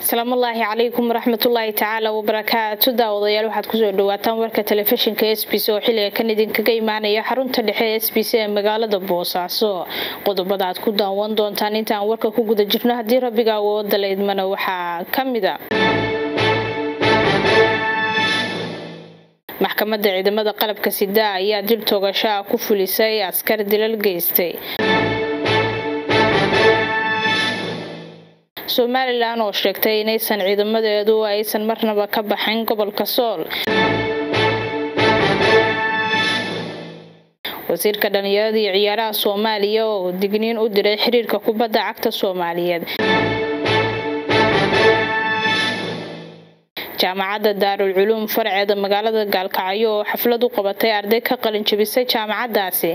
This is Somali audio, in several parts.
asalaamullaahi calaykum waraxmatullaahi tacaala wabarakaatu daawadayaal waxaad kusoo dhawaataan warka telefishinka s b c oo xiliga kan idinkaga imaanaya xarunta dhexe ee s b c ee magaalada boosaaso qodobada aad ku daawan doontaan intaan warka ku guda jirno haddii rabbiga awooda la idmana waxaa ka mida maxkamadda ciidamada qalabka sida ayaa dil toogasho ah ku fulisay askar dilal geystay somalilan oo sheegtay inaysan ciidamadeedu aysan marnaba ka baxayn gobolka sool wasiirka dhalinyarada iyo ciyaaraha soomaaliya oo digniin u diray xiriirka kubadda cagta soomaaliyeed jaamacadda daarul culuum farceeda magaalada gaalkacyo oo xaflad u qabatay arday ka qalin jabisay jaamacaddaasi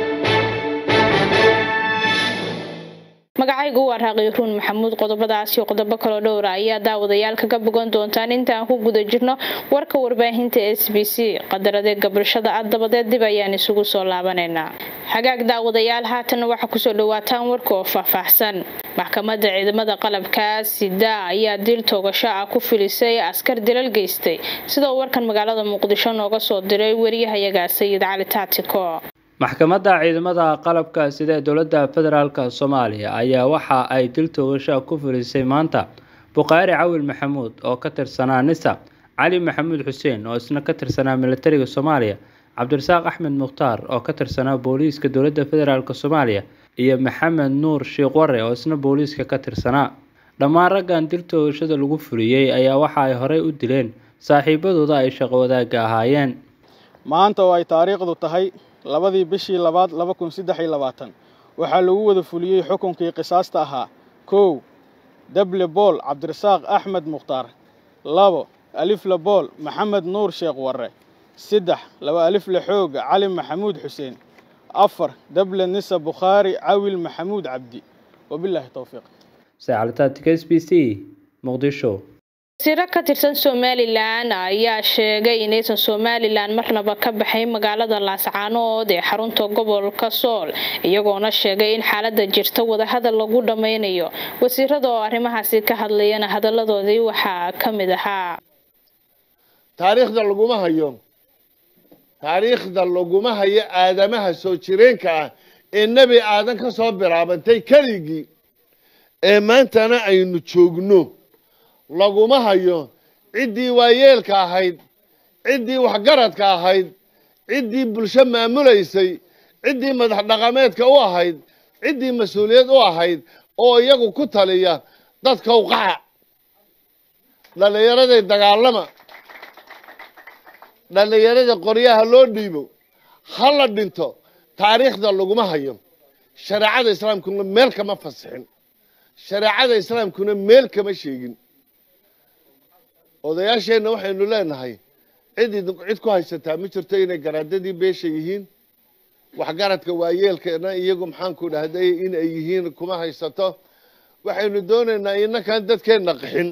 magacaygu waa raaqiiruun maxamuud qodobadaas iyo qodobo kaloo dhowra ayaa daawadayaal kaga bogan doontaan intaan ku guda jirno warka warbaahinta s b c qadaradeega bulshada ah dabadeed dib ayaan isugu soo laabanaynaa xagaag daawadayaal haatan waxaa kusoo dhawaataan warka oo faahfaahsan maxkamadda ciidamada qalabka sida ayaa dil toogasho ah ku filisay askar dilal geystay sidoo warkan magaalada muqdisho nooga soo diray wariyahayaga sayid cali taatiko maxkamadda ciidamada qalabka sida ee dowladda federaalk soomaaliya ayaa waxa ay dil toogasha ku filisay maanta bukhaari cawil maxamuud oo ka tirsanaa nisa cali maxamuud xuseen oo isna ka tirsanaa militariga soomaaliya cabdirasaaq axmed mukhtaar oo ka tirsanaa booliiska dowladda federaalk soomaaliya iyo maxamed nuur shiiqware oo isna booliiska ka tirsanaa dhammaan raggan dil toogashada lagu fuliyey ayaa waxa ay horey u dileen saaxiibadooda ay shaqo wadaagga ahaayeen maanta oo ay taariikhdu tahay labadii bishii labaad laba kun saddex iyo labaatan waxaa lagu wada fuliyey xukunkii qisaasta ahaa kow dable bool cabdirasaaq axmed mukhtaar labo alifle bool maxamed nuur sheekh warre saddex laba alifle xooga cali maxamuud xuseen afar dable nisa bukhaari cawil maxamuud cabdi wabilaahi towfiiq sacalitaadka s b c muqdisho wasiiro ka tirsan somalilan ayaa sheegay inaysan somalilan marnaba ka baxayn magaalada laascaanood ee xarunta gobolka sool iyagoona sheegay in xaalada jirta wadahadal lagu dhammaynayo wasiirada oo arrimahaasi ka hadlayana hadaladoodii waxaa ka mid ahaa taariikhda laguma hayo taariikhda laguma hayo aadamaha soo jireenka ah ee nebi aadan ka soo bilaabantay keligii ee maantana aynu joogno laguma hayo ciddii waayeelka ahayd ciddii waxgaradka ahayd ciddii bulsho maamulaysay ciddii madax dhaqameedka u ahayd ciddii mas-uuliyad u ahayd oo iyagu ku taliya dadka uqaca dhallinyaraday dagaalama dhallinyarada qoryaha loo dhiibo ha la dhinto taariikhda laguma hayo shareecada islaamkuna meel kama fasixin shareecada islaamkuna meel kama sheegin odayaasheenna waxaynu leenahay cid cid ku haysataa ma jirto inay garaadadii beesha yihiin waxgaradka waayeelkana iyagu maxaanku dhahday in ay yihiin kuma haysato waxaynu doonaynaa inakaan dadkeenna qixin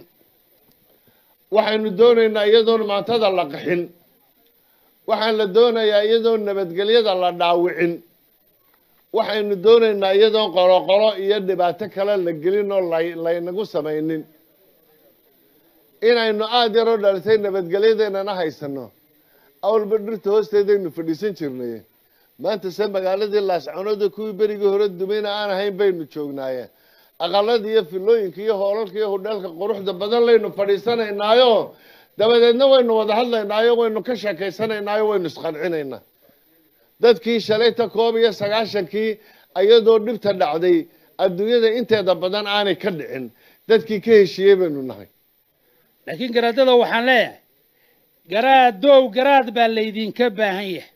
waxaynu doonaynaa iyadoon maantada la qixin waxaan la doonayaa iyadoon nabadgelyada la dhaawicin waxaynu doonaynaa iyadoon qoloqolo iyo dhibaato kale la gelin oo laynagu samaynin inaynu aada yaroo dhalitay nabadgelyadeennana haysano awalba dhirta hoosteedaynu fadhiisan jirnay maanta se magaaladii laascanooda kuwii berigii hore dumayna aan ahayn baynu joognaaye aqalada iyo filooyinka iyo hoolalka iyo hudheelka quruxda badan laynu fadhiisanaynaayo dabadeedna waynu wada hadlaynaayo waynu ka sheekaysanaynaayo waynu isqancinaynaa dadkii shalayta koob iyo sagaashankii iyadoo dhibta dhacday adduunyada inteeda badan aanay ka dhicin dadkii ka heshiiyey baynu nahay laakiin garaadada waxaan leeyahay garaadow garaad baa laydinka baahan yahay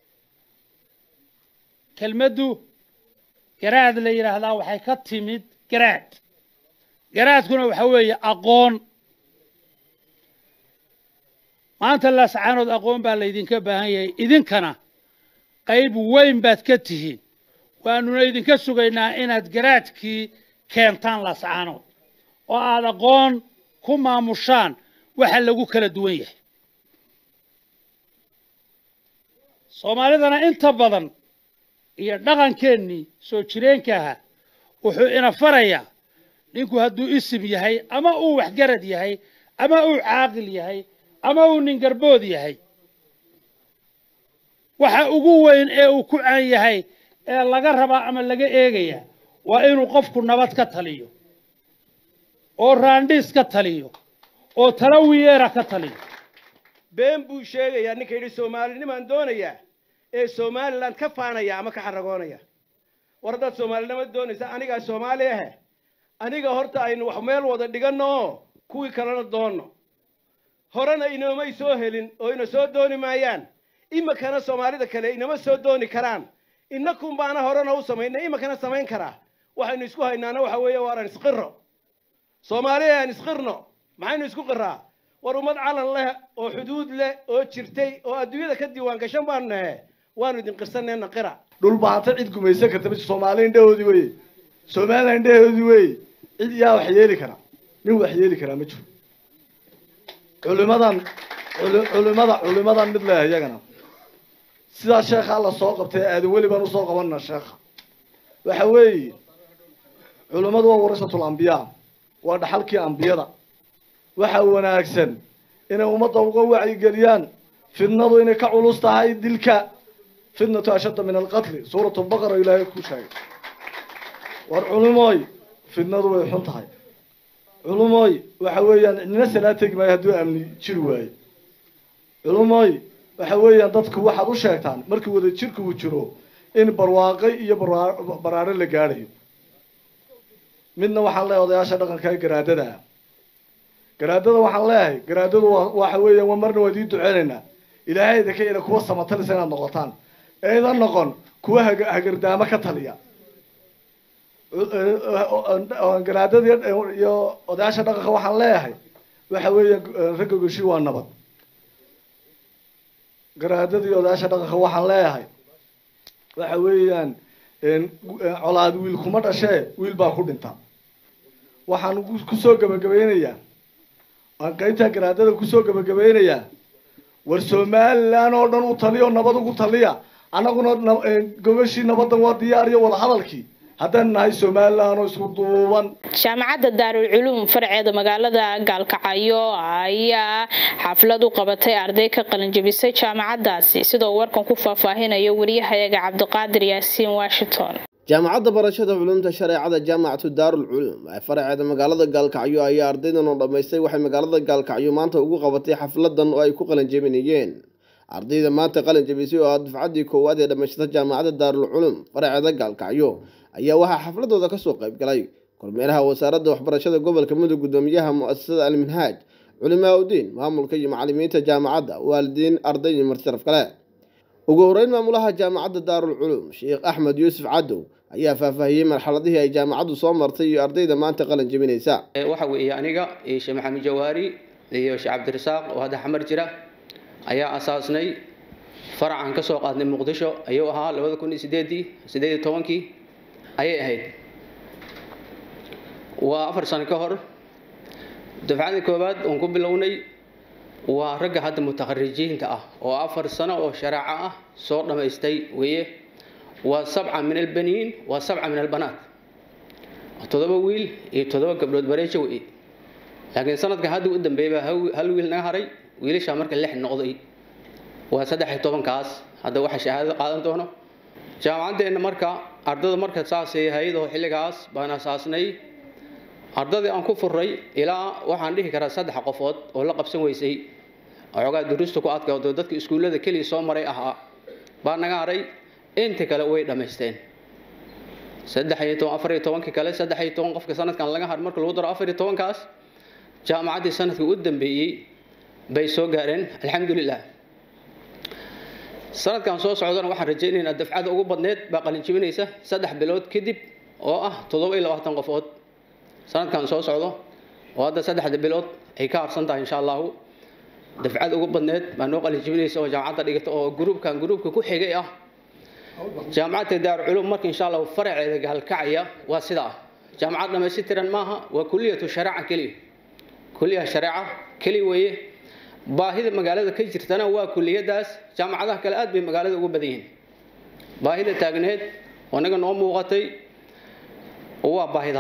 kelmaddu garaad la yidhaahdaa waxay ka timid garaad garaadkuna waxa weeye aqoon maanta laascaanood aqoon baa laydinka baahan yahay idinkana qayb weyn baad ka tihiin waanuna idinka sugaynaa inaad garaadkii keentaan laascaanood oo aada aqoon ku maamushaan waxa lagu kala duwan yahay soomaalidana inta badan iyo dhaqankeennii soo jireenka ahaa wuxuu ina farayaa ninku hadduu isim yahay ama uu waxgarad yahay ama uu caaqil yahay ama uu ningarbood yahay waxa ugu weyn ee uu ku caan yahay ee laga rabaa ama laga eegayaa waa inuu qofku nabad ka taliyo oo raandhiis ka taliyo oo talawiyeera ka taliyo been buu sheegayaa ninka yidhi soomaalinimaan doonayaa ee somalilan ka faanaya ama ka xaragoonaya war haddaad soomaalinimo doonaysa anigaa soomaali ahe aniga horta aynu wax meel wada dhiganno oo kuwii kalena doonno horena inoomay soo helin oo ina soo dooni maayaan iminkana soomaalida kale inama soo dooni karaan inakun baana horena u samaynay iminkana samayn karaa waxaynu isku haynaana waxa weeye waaraan isqiro soomaaliya aan isqirno maxaynu isku qiraa war ummad calan leh oo xuduud leh oo jirtay oo adduunyada ka diiwaan gashan baanu nahe waanu idin qirsanayna qira dhul baanta cid gumaysan karta ma soomaali indhahoodii weye soomaaliya indhahoodii weye cid yaa wax yeeli kara nin wax yeeli karaa ma jiro culimadan culimada culimadan mid leh iyagana sidaa sheekha alla soo qabtay aadan weli baan usoo qabanna sheekha waxa weeye culimmadu waa warasatul ambiyaa waa dhaxalkii ambiyada waxa wanaagsan inay ummadda uga wacyigeliyaan fidnadu inay ka culus tahay dilka fitnatu ashadda min alqatli suuratu lbaqara ilaahay ku sheegay war culimooy fidnadu way xun tahay culumooy waxa weeyaan cidnina salaa tegi maayo hadduu amni jiri waayo culumooy waxa weeyaan dadku waxaad u sheegtaan markii wada jirku uu jiro in barwaaqo iyo baraaro la gaadhayo midna waxaan leeyahay odayaasha dhaqanka ee garaadada ah garaadada waxaan leeyahay garaadadu waxa weeyaan waa marna waa idii duceynaynaa ilaahay idinka ila kuwa samatalisa inaad noqotaan eedan noqon kuwa hagardaamo ka taliya garaadada iyo odayaasha dhaqanka waxaan leeyahay waxa weeyaan ragga goshi waa nabad garaadada iyo odayaasha dhaqanka waxaan leeyahay waxa weeyaan colaad wiil kuma dhashee wiil baa ku dhinta waxaan kusoo gabagabaynayaa aan qaybtaa garaadada kusoo gabagabaynayaa war somalilan oo dhan u taliyo nabad ugu taliya annaguna gogashii nabaddan waa diyaar iyo wadahadalkii haddaan nahay somalilan oo isku duuban jaamacadda daarul culuum farceeda magaalada gaalkacyo ayaa xaflad u qabatay arday ka qalinjabisay jaamacadaasi sidoo warkan ku faahfaahinayo wariyahayaga cabdiqaadir yaasiin washington jaamacadda barashada culumta shareecada jaamacatu daarul culuum ee faraceeda magaalada gaalkacyo ayaa ardaydan oo dhammaystay waxay magaalada gaalkacyo maanta ugu qabatay xafladan oo ay ku qalinjabinayeen ardayda maanta qalin jabisay oo ah dufcaddii koowaad ee dhammaysata jaamacadda daarul culuum faraceeda gaalkacyo ayaa waxaa xafladooda kasoo qayb galay kormeeraha wasaaradda waxbarashada gobolka mudug gudoomiyaha mu-asasada alminhaaj culimaa udiin maamulka iyo macalimiinta jaamacadda waalidiin arday iyo martisharaf kale ugu horeyn maamulaha jaamacadda daarul culuum sheekh axmed yuusuf cadow ayaa faahfaahiyey marxaladihii ay jaamacaddu soo martay iyo ardayda maanta qalin jabinaysa waxa weeye aniga iyo sheekh maxamed jawaari iyo sheekh cabdirasaaq oo hadda xamar jira ayaa asaasnay faracan ka soo qaadnay muqdisho ayuu ahaa labada kun iyo sideedii sideed iyo tobankii ayay ahayd waa afar sano ka hor dafcadii koowaad oon ku bilownay waa ragga hadda mutakharijiinta ah oo afar sano oo shareeco ah soo dhammaystay weeye waa sabca min albaniin waa sabca min albanaat toddoba wiil iyo toddoba gabdhood bareejo weye laakiin sanadka hadda u dambeeyay baa hal wiil naga haray wiilashaa marka lix noqday waa saddex iyo tobankaas hadda waxa shahaadada qaadan doono jaamacaddeenna marka ardada marka saasay ahayd oo xilligaas baan asaasnay ardadii aan ku furay ilaa waxaan dhihi karaa saddex qofood oo la qabsan weysay xoogaa duruusta ku adkaato dadka iskuullada keliya soo maray ahaa baa naga haray inta kale way dhammaysteen saddex iyo toban afar iyo tobankii kale saddex iyo toban qofka sanadkan laga har marka lagu daro afar iyo tobankaas jaamacaddii sanadkii u dambeeyey bay soo gaareen alxamdulilah sanadkan soo socdana waxaan rajaynaynaa dafcada ugu badneed baa qalinjibinaysa saddex bilood kadib oo ah toddoba iyo labaatan qofood sanadkan soo socdo oo hadda saddexda bilood ay ka harsan tahay insha allahu dafcad ugu badneed baa noo qalinjibinaysa oo jaamacadda dhigata oo gruubkan gruubka ku xigay ah jaamacadda daaru culum marka insha allahu faraceeda gaalkacaya waa sidaa jaamacad dhammaystiran maaha waa kuliyatu shareeca keliya kuliyaha shareeca keliya weeye baahida magaalada ka jirtana waa kuliyadaas jaamacadaha kale aad bay magaalada ugu badan yihiin baahida taagneed oo naga noo muuqatay waa baahidaas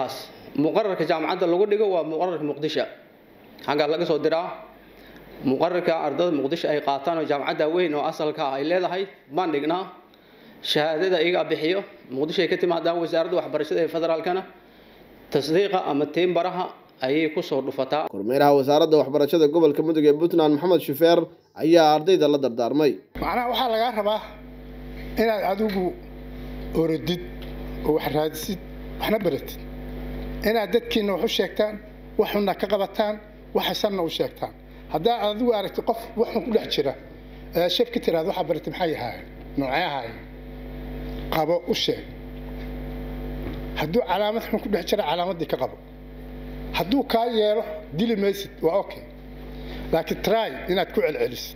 muqararka jaamacadda lagu dhigo waa muqararka muqdisho xaggaa laga soo diraa muqararka ardada muqdisho ay qaataan oo jaamacadda weyn oo asalka ah ay leedahay baan dhignaa shahaadada iyagaa bixiyo muqdisho ay ka timaadaan wasaaradda waxbarashada ee federaalkana tasdiiqa ama tiimbaraha ayay kusoo dhufataa kormeeraha wasaaradda waxbarashada gobolka mudug ee puntland maxamed shufeer ayaa ardayda la dardaarmay macnaha waxaa lagaa rabaa inaad adigu orodid oo wax raadisid waxna baratid inaad dadkiina wax u sheegtaan waxuna ka qabataan waxasanna u sheegtaan haddaa adigu aragtid qof waxun ku dhex jira shab ka tiraada waxaa baratay maxay ahaaye noocee ahaaye qabo u sheeg hadduu calaamad xun ku dhex jira calaamaddii ka qabo hadduu kaa yeelo dili maysid waa okay laakiin try inaad ku celcelisid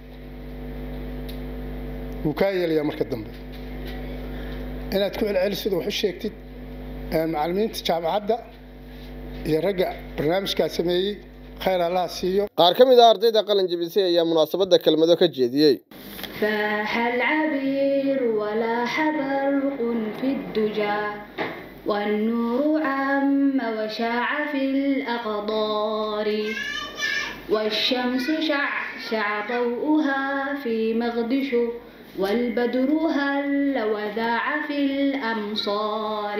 wuu kaa yeelayaa marka dambe inaad ku celcelisid oo wax u sheegtid macallimiinta jaamacadda iyo ragga barnaamijkaa sameeyey khayr allaha siiyo qaar ka mid ah ardayda qalin jebisay ayaa munaasabadda kelmado ka jeediyey فاح العبير ولاح برق في الدجى والنور عم وشاع في الأقدار والشمس شعشع ضوءها في مغدش والبدر هل وذاع في الأمصار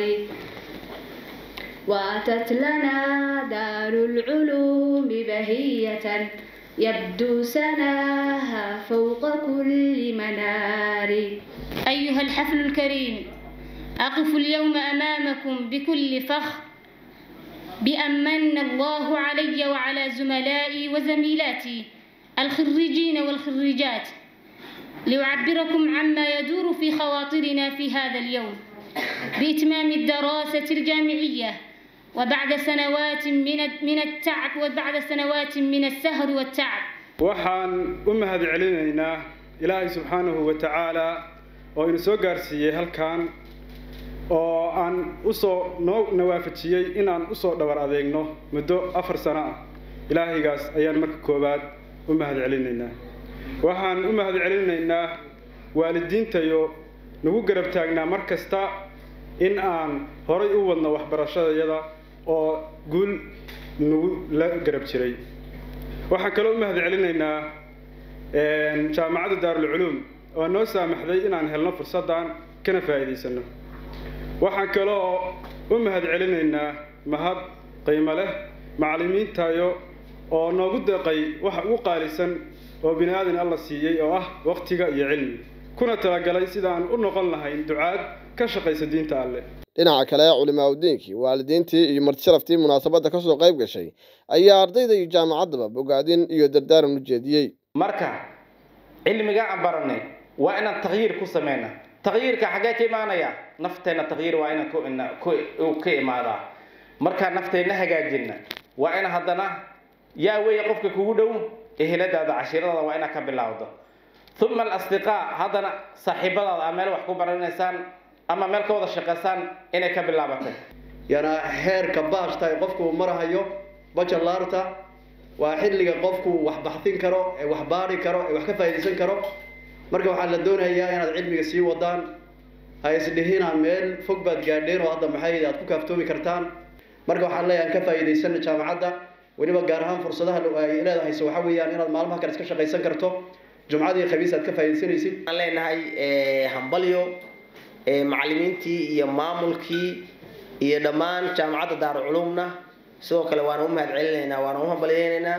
وأتت لنا دار العلوم بهية يبدو سناها فوق كل منار أيها الحفل الكريم أقف اليوم أمامكم بكل فخر بأن من الله علي وعلى زملائي وزميلاتي الخريجين والخريجات لأعبركم عما يدور في خواطرنا في هذا اليوم بإتمام الدراسة الجامعية وبعد سنوات من من التعب وبعد سنوات من السهر والتعب waxaan u mahad celinaynaa ilaahay subxaanahu wa tacaala oo inu soo gaarsiiyey halkan oo aan usoo noo nawaafajiyey inaan usoo dhawar adeegno muddo afar sano ah ilaahaygaas ayaan marka koowaad u mahad celinaynaa waxaan u mahad celinaynaa waalidiintayo nagu garab taagnaa mar kasta in aan horay u wadno waxbarashadayada oo guul nagu la garab jiray waxaan kaloo u mahad celinaynaa jaamacadda daarulculuum oo noo saamaxday inaan helno fursaddan kana faa'iidaysano waxaan kaloo u mahad celinaynaa mahad qiimo leh macallimiintayo oo noogu deeqay waxa ugu qaalisan oo bini aadan alla siiyey oo ah waqtiga iyo cilmi kuna talagalay sidaan u noqon lahayn ducaad ka shaqaysa diinta alle dhinaca kale culimaa udiinkii waalidiintii iyo martisharaftii munaasabadda kasoo qayb gashay ayaa ardayda iyo jaamacaddaba bogaadin iyo dardaaran u jeediyey marka cilmiga aan baranay waa inaan takyiir ku sameyna takyiirka xaggee ka imaanaya nafteenna takyiir waa inaan ka imaadaa markaan nafteenna hagaajina waa in haddana yaa weeye qofka kugu dhow eheladaada cashiiradaada waa inaad ka bilaawdo uma alasdiqaa haddana saaxiibadaada aa meel wax ku baranaysaan ama meel ka wada shaqaysaan inay ka bilaabatay yana heerka baashta ay qofku marahayo bajalaarta waa xilliga qofku wax baxsin karo ee wax baari karo ee wax ka faa'iidaysan karo marka waxaa la doonayaa inaad cilmiga sii wadaan ha isdhihina meel fog baad gaadheen oo hadda maxay aad ku kaaftoomi kartaan marka waxaan leeyahay ka faa'iidaysana jaamacadda weliba gaar ahaan fursadaha ay leedahay waxa weeyaan inaad maalmaha kale iska shaqaysan karto jumcadii khamiis aad ka faa'iidaysanaysid waxaan leenahay hambalyo macallimiintii iyo maamulkii iyo dhammaan jaamacadda daaruculumna sidoo kale waana u mahad celinaynaa waana u hambalyaynaynaa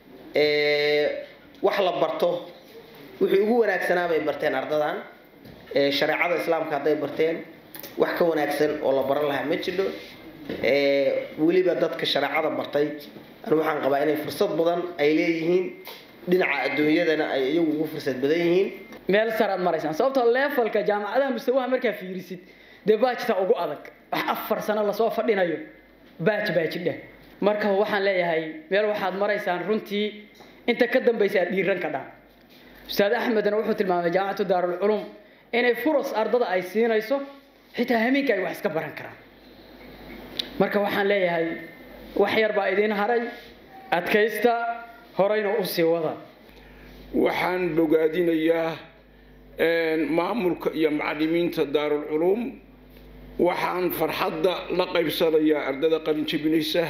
wax la barto wixii ugu wanaagsanaa bay barteen ardadan shareecada islaamka hadday barteen wax ka wanaagsan oo la baran lahaa ma jidho weliba dadka shareecada bartay anu waxaan qabaa inay fursad badan ay leeyihiin dhinaca adduunyadana ay iyagu ugu fursad badan yihiin meel saraad maraysaan sababtoo leefalka jaamacadaha mustawaha markaa fiirisid dee baajta ugu adag wax afar sano lasoo fadhinayo baaj baajidheh marka waxaan leeyahay meel waxaad maraysaan runtii inta ka dambaysa aad dhiiran ka dhaan ustaad axmedna wuxuu tilmaamay jaamacatu daarulculuum inay furas ardada ay siinayso xitaa hameenka ay wax iska baran karaan marka waxaan leeyahay wax yar baa idiin haray adkaysta horeyna u sii wada waxaan bogaadinayaa maamulka iyo macallimiinta daarulculuum waxaan farxadda la qaybsanayaa ardada qalinjebinaysa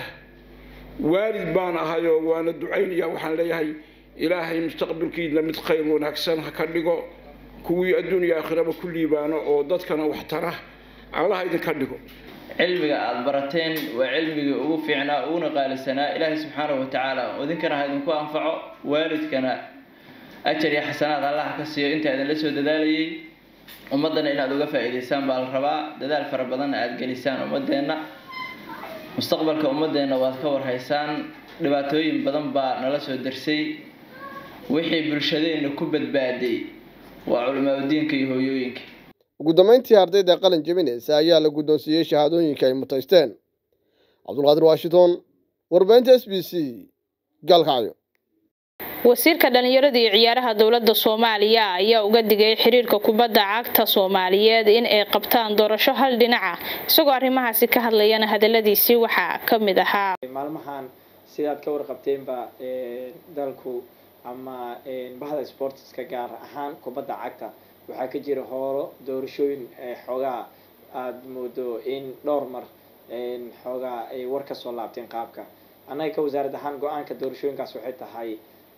waalid baan ahayoo waana ducaynaya waxaan leeyahay ilaahay mustaqbalkiina mid khayr wanaagsan ha ka dhigo kuwii adduuniya aakhiraba ku liibaano oo dadkana wax tara allaha idinka dhigo cilmiga aada barateen waa cilmigii ugu fiicnaa uguna qaalisanaa ilaahay subxaanahu watacaala idinkana ha idinku anfaco waalidkana ajar iyo xasanaad allaha ka siiyo intaa idinla soo dadaalayay ummaddana inaad uga faa'iidaysaan baa la rabaa dadaal fara badanna aada gelisaan ummadeenna mustaqbalka ummadeenna waad ka warhaysaan dhibaatooyin badan baa nala soo darsay wixii bulshadeenna ku badbaaday waa culimaadudiinka iyo hooyooyinka ugu dambeyntii ardayda qalin jebinaysa ayaa la guddoonsiiyey shahaadooyinka ay mutaysteen cabdulqaadir washington warbaahinta s b c gaalkacyo wasiirka dhalinyarada iyo ciyaaraha dowladda soomaaliya ayaa uga digay xiriirka kubadda cagta soomaaliyeed in ay qabtaan doorasho hal dhinaca isagoo arrimahaasi ka hadlayana hadaladiisii waxaa ka mid ahaa maalmahan sidaad ka warqabteenba dalku ama bahda sportska gaar ahaan kubadda cagta waxaa ka jira hoolo doorashooyin xoogaa aada moodo in dhowr mar xoogaa ay war ka soo laabteen qaabka annaga ka wasaarad ahaan go-aanka doorashooyinkaas waxay tahay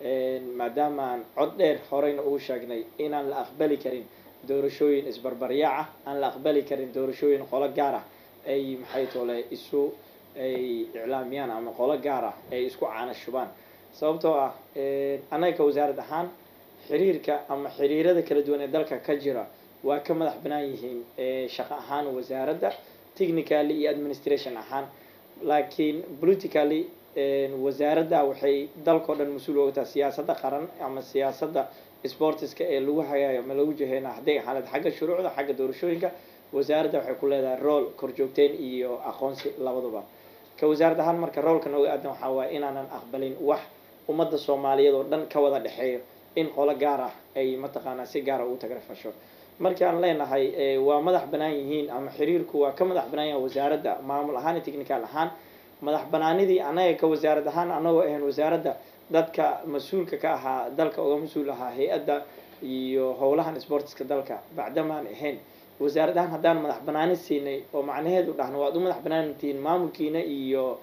maadaamaan cod dheer horeyna ugu sheegnay inaan la aqbali karin doorashooyin isbarbaryaac ah aan la aqbali karin doorashooyin qolo gaar ah ay maxay tole isu ay iclaamiyaan ama qolo gaar ah ay isku caana shubaan sababtoo ah annaga ka wasaarad ahaan xiriirka ama xiriirada kala duwan ee dalka ka jira waa ka madax banaan yihiin shaqo ahaan wasaaradda technically iyo administration ahaan laakiin politically wasaaradda waxay dalkao dhan mas-uul oga tahay siyaasadda qaran ama siyaasadda sportiska ee lagu hagaayo ama lagu jaheyna hadday xaalad xagga shuruucda xagga doorashooyinka wasaaradda waxay ku leedahay rool korjoogteen iyo aqoonsi labaduba ka wasaarad ahaan marka roolka nooga aadan waxaa waaya inaanan aqbalin wax ummadda soomaaliyeed oo dhan ka wada dhexeeyo in qolo gaar ah ay mataqaanaa si gaara ugu tagrafasho markii aan leenahay waa madax banaan yihiin ama xiriirku waa ka madax banaan yahay wasaaradda maamul ahaan iyo technical ahaan madax banaanidii annaga ka wasaarad ahaan annagoo ahayn wasaaradda dadka mas-uulka ka ahaa dalka uga mas-uul ahaa hay-adda iyo howlahan sportiska dalka bacdamaan ahayn wasaarad ahaan haddaan madax banaani siinay oo macnaheedu dhahno waad u madax banaantihiin maamulkiina iyo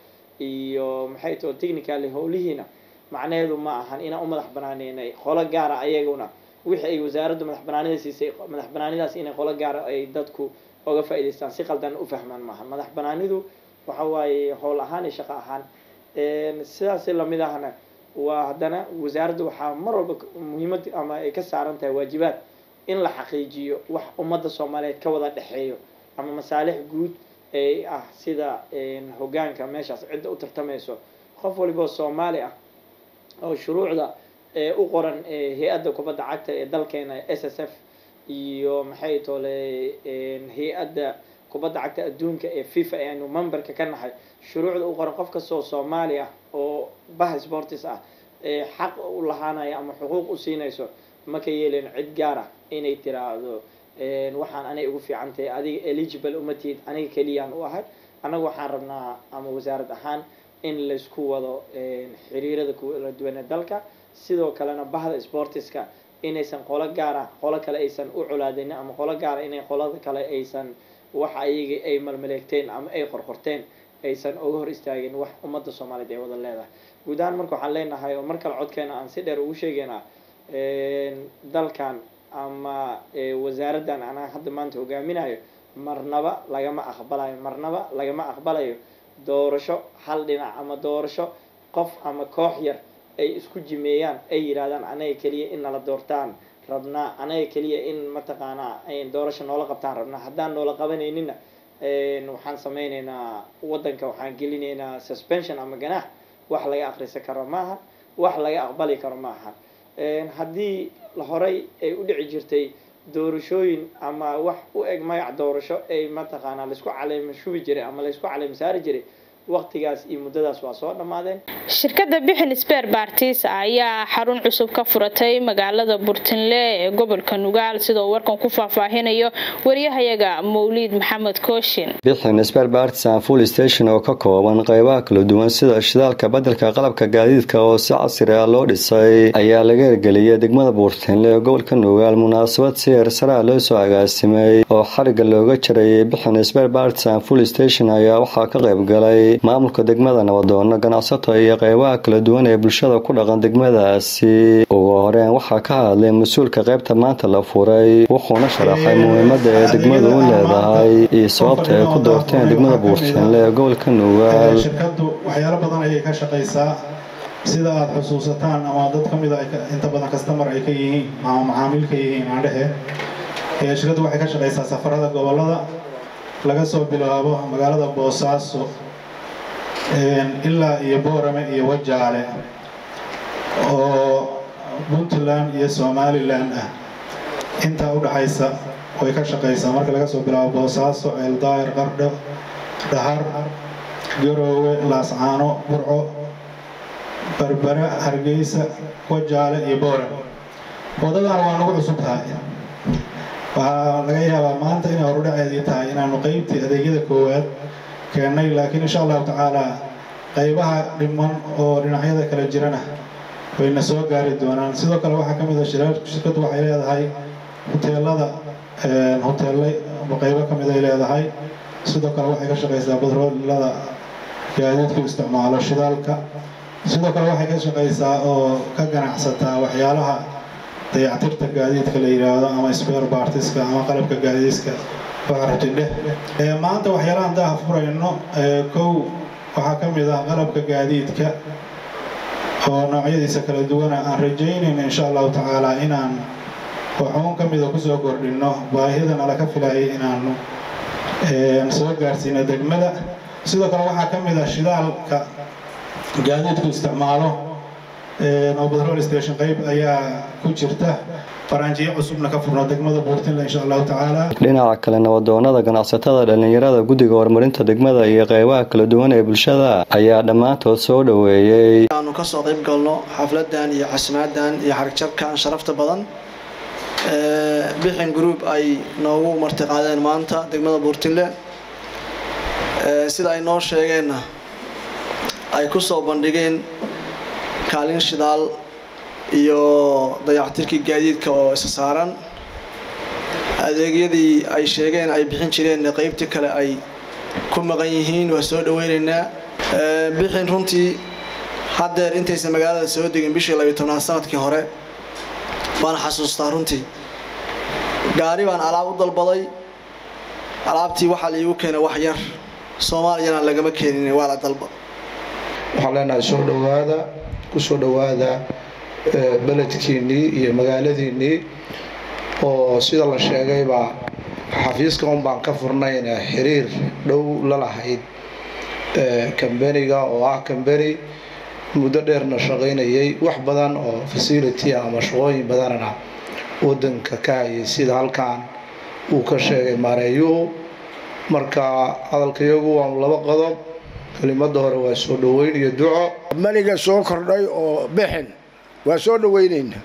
iyo maxay too technically howlihiina macnaheedu ma ahan inaan u madax banaaneynay qolo gaara ayaguna wixii ay wasaaraddu madax banaanida siisay madax banaanidaas inay qolo gaara ay dadku oga faa'idaystaan si qaldan u fahmaan maaha madax banaanidu waxa waaye howl ahaan iyo shaqo ahaan sidaas lamid ahna waa haddana wasaaradda waxaa mar walba muhiimad ama ay ka saaran tahay waajibaad in la xaqiijiyo wax ummadda soomaaliyeed ka wada dhexeeyo ama masaalix guud ee ah sida hogaanka meeshaas cidda u tartamayso qof waliboo soomaali ah oo shuruucda u qoran hay-adda kubadda cagta ee dalkeena s s f iyo maxay tole hay-adda kubadda cagta adduunka ee fifa ee aynu memberka ka nahay shuruucda u qoran qof kastoo soomaali ah oo bah sportis ah ee xaq u lahaanaya ama xuquuq u siinayso ma ka yeelin cid gaar ah inay tiraahdo waxaan anay ugu fiican tahay adiga eligible uma tihid aniga keliyaan u ahay annaga waxaan rabnaa ama wasaarad ahaan in laysku wado xiriirada kala duwan ee dalka sidoo kalena bahda sportiska inaysan qolo gaara qolo kale aysan u colaadinin ama qolo gaara inay qolada kale aysan waxa ayaga ay malmaleegteen ama ay qorqorteen aysan uga hor istaagin wax ummadda soomaaliyeed ay wada leedahay guud ahaan marka waxaan leenahay oo mar kale codkeena aan si dheer ugu sheegaynaa dalkan ama wasaaraddan anaa hadda maanta hogaaminayo marnaba lagama aqbalayo marnaba lagama aqbalayo doorasho hal dhinac ama doorasho qof ama koox yar ay isku jimeeyaan ay yidhahdaan anaga keliya in nala doortaan rabnaa anaga keliya in mataqaanaa doorasho noola qabtaan rabnaa haddaan noola qabanayninna waxaan sameyneynaa waddanka waxaan gelinaynaa suspension ama ganaax wax laga akhrisan karo maaha wax laga aqbali karo maaha haddii horey ay u dhici jirtay doorashooyin ama wax u eg magac doorasho ay mataqaanaa laysku caleema shubi jiray ama laysku caleema saari jiray waqtigaas iyo muddadaas waa soo dhammaadeen shirkadda bixin sbeer baartiis ayaa xarun cusub ka furatay magaalada burtinle ee gobolka nugaal sidoo warkan ku faahfaahinayo wariyahayaga mawliid maxamed kooshin bixin sbeer baartisan full station oo ka kooban qeybaha kala duwan sida shidaalka badelka qalabka gaadiidka oo si casri ah loo dhisay ayaa laga ergeliyay degmada buurtinle ee gobolka nugaal munaasabad si eersaraa loo soo agaasimay oo xariga looga jarayay bixin sbeer baartisan full station ayaa waxaa ka qayb galay maamulka degmada nabadoono ganacsato iyo qeybaha kala duwan ee bulshada ku dhaqan degmadaasi ugu horeyn waxaa ka hadlay mas-uulka qaybta maanta la furay wuxuuna sharaxay muhiimada ee degmadu u leedahay iyo sababta ay ku doorteen degmada buurtinle ee gobolka nugaal shirkadu waxyaalo badan ayay ka shaqaysaa sida aada xusuusataan ama dad ka mida inta badan kastamar ay ka yihiin ama macaamiil ka yihiin aandhehe shirkaddu waxay ka shaqaysaa safarada gobolada laga soo bilaabo magaalada boosaaso ilaa iyo boorame iyo wajaale oo puntland iyo somalilan ah intaa u dhaxaysa way ka shaqaysaa marka laga soo bilaabo boosaaso eeldaayar qardho dhahar garoowe laascaano burco berbera hargeysa wajaale iyo boorame waddadan waa nagu cusub tahay waxaa laga yaabaa maanta inay horudhaceedii tahay inaanu qeybtii adeegyada koowaad keennay laakiin insha allahu tacaalaa qaybaha dhiman oo dhinacyada kala jirana wayna soo gaari doonaan sidoo kale waxaa ka mid a shirkaddu waxay leedahay huteelada huteelle qaybo ka mid ay leedahay sidoo kale waxay ka shaqaysaa badroolada gaadiidku isticmaalo shidaalka sidoo kale waxay ka shaqaysaa oo ka ganacsataa waxyaalaha dayactirta gaadiidka la yidhaahdo ama spare bartiska ama qalabka gaadiidka waarabtidheh maanta waxyaalahan daaha furayno kow waxaa ka mid ah qalabka gaadiidka oo noocyadiisa kala duwana aan rajaynayno insha allahu tacaala inaan waxuun ka mida kusoo kordhinno baahidana laga filayay inaanu soo gaarsiino degmada sidoo kale waxaa ka mid ah shidaalka gaadiidku isticmaalo oo batrol station qayb ayaa ku jirta faranjiyo cusubna ka furno degmada buurtinle insha allahu tacaala dhinaca kale nabadoonada ganacsatada dhalinyarada guddiga horumarinta degmada iyo qeybaha kala duwan ee bulshada ayaa dhammaantood soo dhoweeyey aanu kasoo qayb galno xafladan iyo casmaadan iyo xarigjarkan sharafta badan bixin group ay noogu martiqaadeen maanta degmada buurtinle sida ay noo sheegeenna ay kusoo bandhigeen kaalin shidaal iyo dayactirkii gaadiidka oo isa saaran adeegyadii ay sheegeen ay bixin jireen qeybtii kale ay ku maqan yihiin waa soo dhaweynaynaa bixin runtii haddeer intaysan magaalada soo degin bishii labiyo tobnaad sanadkii hore baan xasuustaa runtii gaari baan alaab u dalbaday alaabtii waxaa laiigu keenay wax yar soomaaliyana lagama keenin waa la dalba waxaan leenahay soo dhowaada ku soo dhowaada beledkiinnii iyo magaaladiinnii oo sida la sheegayba xafiiska un baan ka furnayna xiriir dhow la lahayd kambeniga oo ah kambeni muddo dheerna shaqaynayay wax badan oo facility ama shaqooyin badanana wadanka ka hayay sida halkan uu ka sheegay maareeyuhu marka hadalkayagu waa laba qodob kelimada hore waa soo dhoweyn iyo duco maliga soo kordhay oo bixin waa soo dhaweynaynaa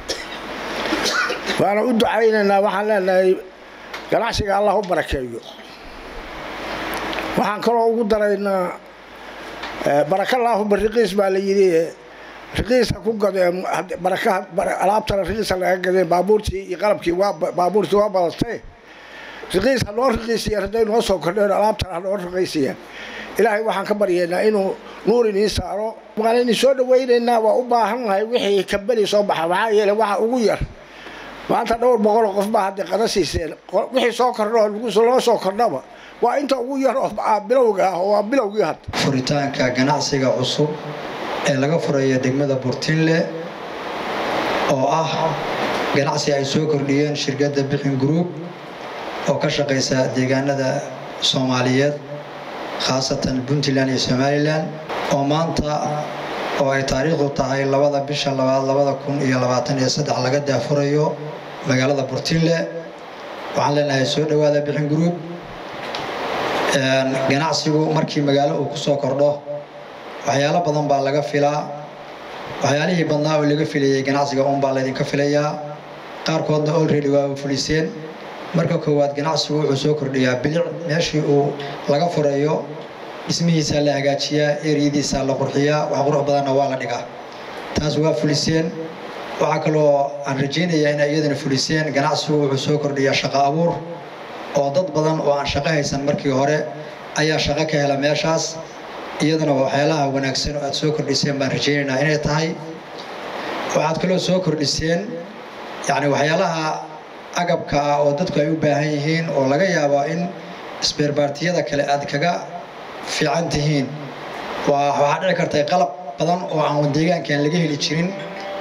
waana u ducaynaynaa waxaan leenahay ganacsiga allah u barakeeyo waxaan kaloo ugu daraynaa barakalaahuba riqiis baa la yidhi riqiisa ku gadeen baraka alaabtana riqiisa laga gadeen baabuurtii iyo qalabkii waa baabuurtii waa badatay riqiis ha noo riqiisiya hadday noo soo kordheen alaabtana ha noo riqiisiya ilaahay waxaan ka baryaynaa inuu nuur inii saaro waan idin soo dhawaynaynaa waa u baahannahay wixii kambani soo baxa maxaa yeele waxa ugu yar maanta dhowr boqoloo qof baa hadday qada siiseen wixii soo kordho loo soo kordhaba waa inta ugu yar oo bilowga ah oo waa bilowgii had furitaanka ganacsiga cusub ee laga furaya degmada burtinle oo ah ganacsi ay soo kordhiyeen shirkadda bixin group oo ka shaqaysa deegaanada soomaaliyeed khaasatan puntland iyo somalilan oo maanta oo ay taariikhdu tahay labada bisha labaad labada kun iyo labaatan iyo saddex laga daafurayo magaalada burtinle waxaan leenahay soo dhowaada bixin group ganacsigu markii magaalo uu kusoo kordho waxyaalo badan baa laga filaa waxyaalihii badnaa oo laga filayay ganacsiga unbaa laydinka filayaa qaarkoodna olready waa fuliseen marka koowaad ganacsigu wuxuu soo kordhiyaa bilic meeshii uu laga furayo dhismihiisaa la hagaajiyaa eryadiisaa la qurxiyaa wax qurux badanna waa la dhigaa taas waa fuliseen waxaa kaloo aan rajaynayaa inay iyadana fuliseen ganacsigu wuxuu soo kordhiyaa shaqo abuur oo dad badan oo aan shaqo haysan markii hore ayaa shaqo ka hela meeshaas iyadana waxyaalaha wanaagsan oo aad soo kordhiseen baan rajaynaynaa inay tahay waxaad kaloo soo kordhiseen yacni waxyaalaha agabka ah oo dadku ay u baahan yihiin oo laga yaabo in isbeerbaartiyada kale aad kaga fiican tihiin waxaa dhici kartay qalab badan oo aan deegaankan laga heli jirin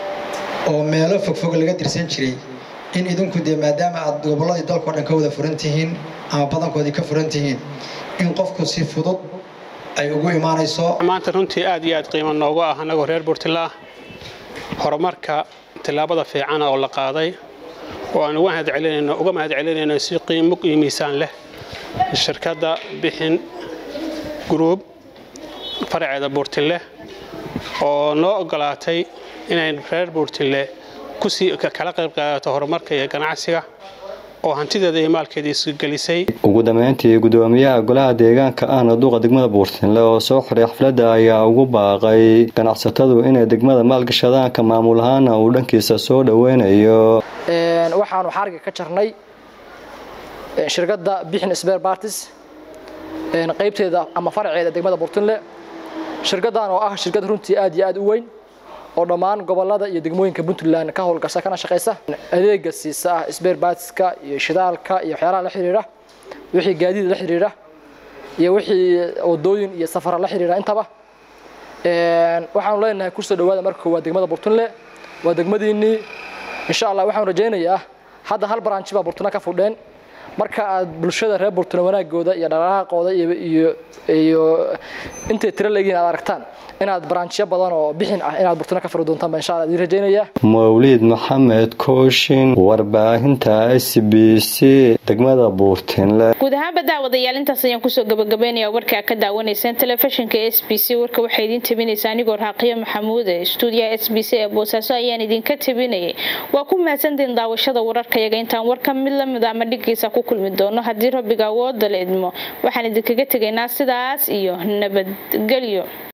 oo meelo fogfog laga dirsan jiray in idinku dee maadaama aad gobolladii dalkao dhan ka wada furan tihiin ama badankoodii ka furan tihiin in qofku si fudud ay ugu imaanayso maanta runtii aad iyo aad qiimo noogu ah annagoo reer buurtilaa horumarka tillaabada fiicana oo la qaaday oo aan uga mahadcelinayno uga mahadcelinayno si qiimo iyo miisaan leh shirkadda bixin group faraceeda buurtille oo noo ogolaatay inay reer buurtille kusii kala qayb qaadato horumarka iyo ganacsiga oo hantideeda iyo maalkeeda isgelisay ugu dambeyntii gudoomiyaha golaha deegaanka ahna duqa degmada buurtinle oo soo xiray xafladda ayaa ugu baaqay ganacsatadu inay degmada maalgashadaanka maamul ahaana uu dhankiisa soo dhoweynayo waxaanu xariga ka jarnay shirkadda bixin sber bartis qaybteeda ama faraceeda degmada buurtinle shirkaddan oo ah shirkad runtii aad iyo aad u weyn oo dhammaan gobolada iyo degmooyinka puntland ka howlgasha kana shaqaysa adeega siisa ah sberbatska iyo shidaalka iyo waxyaalaha la xiriira wixii gaadiid la xiriira iyo wixii wadooyin iyo safara la xiriira intaba waxaanu leenahay kusoo dhawaada marka koowaad degmada burtunle waa degmadiinnii insha allah waxaanu rajaynayaa hadda hal baranji baa burtuna ka fudheen marka aad bulshada reer burtuna wanaagooda iyo dhaqaaqooda iyo iyo intay tiro leegiin aad aragtaan inaad baraanjiyo badan oo bixin ah inaad burtuna ka furi doontaan baan insha allah idin rajaynayaa mawliid maxamed kooshin warbaahinta s b c degmada buurtinle guud ahaanba daawadayaal intaas ayaan kusoo gabagabeynaya warkaa ka daawanaysaan telefishinka s b c warka waxay idiin tabinaysaa anigoo raaqiyo maxamuude stuudiyaha s b c ee boosaaso ayaan idinka tabinayay waa ku mahadsantiin daawashada wararkayaga intaan warka mid lamid ama dhigiisa ku kulmi doono haddii rabbiga awooda la idmo waxaan idinkaga tegaynaa sidaas iyo nabadgelyo